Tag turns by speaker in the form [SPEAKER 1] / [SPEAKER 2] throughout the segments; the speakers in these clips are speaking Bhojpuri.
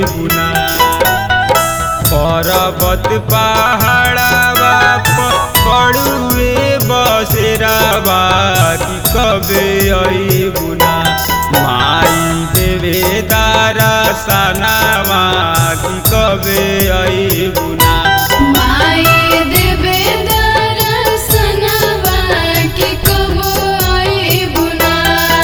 [SPEAKER 1] बुना पर्वत पहाड़ावा पड़ुए बसेरावा कि कबे आई बुना माई देवे दारा सनावा कि कबे आई बुना
[SPEAKER 2] माई देवे दरसनवा के कबो आई बुना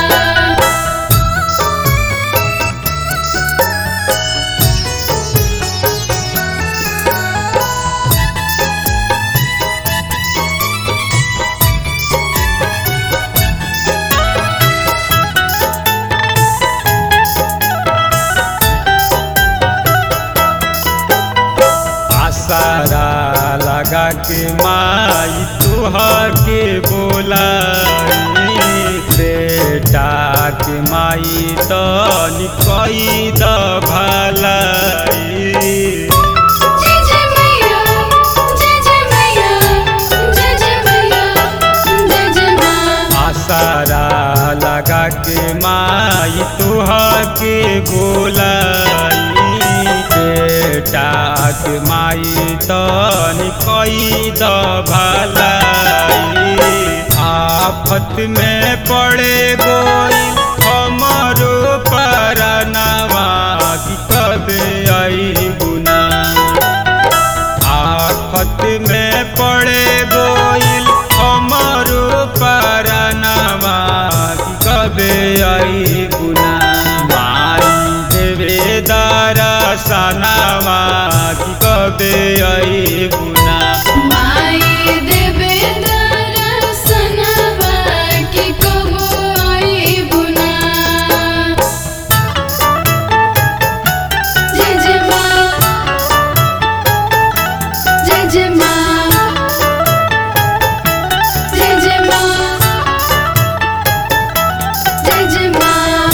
[SPEAKER 1] आसारा लगा के माई तुहर के बोलाई बेटा के माई तो निकई द भलाई
[SPEAKER 2] जय जय मैया जय जय मैया जय जय मैया जय जय माँ
[SPEAKER 1] आसारा लगा के माई तुहर के बोलाई बेटा के माई तो निकई द भलाई आफत में पड़े गोई हमरो परनवा कि कबे आई गुना आफत में पड़े गोइल हमरो परनवा कि कबे आई गुना माई देवे दारा सनावा कि कबे आई गुना
[SPEAKER 2] माई देवे दरसनवा के कबो आई बुना जय जय माँ जय जय माँ जय जय माँ जय जय माँ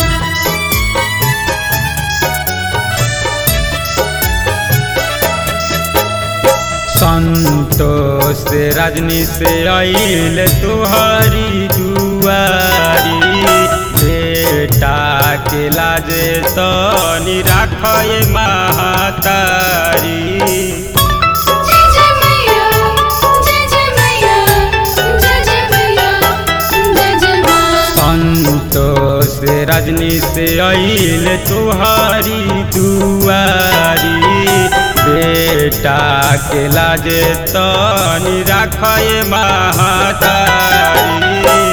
[SPEAKER 1] संतोष रजनी से आइल तुहरी दुआरी बेटा के लाजे तो निराखय महातारी
[SPEAKER 2] जय जय मैया जय जय मैया जय जय मैया जय जय माँ
[SPEAKER 1] संतोष रजनी से आइल तुहरी दुआरी बेटा के लाजे तो निराखय महातारी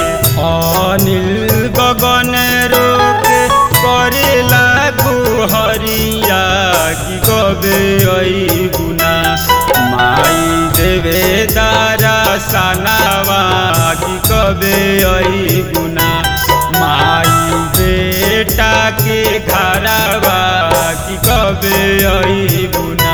[SPEAKER 1] अनिल गगन रोक करेला गुहरिया कि कबे आई गुना माई देवे दारा सनावा कि कबे आई गुना माई बेटा के घरवा कि कबे आई गुना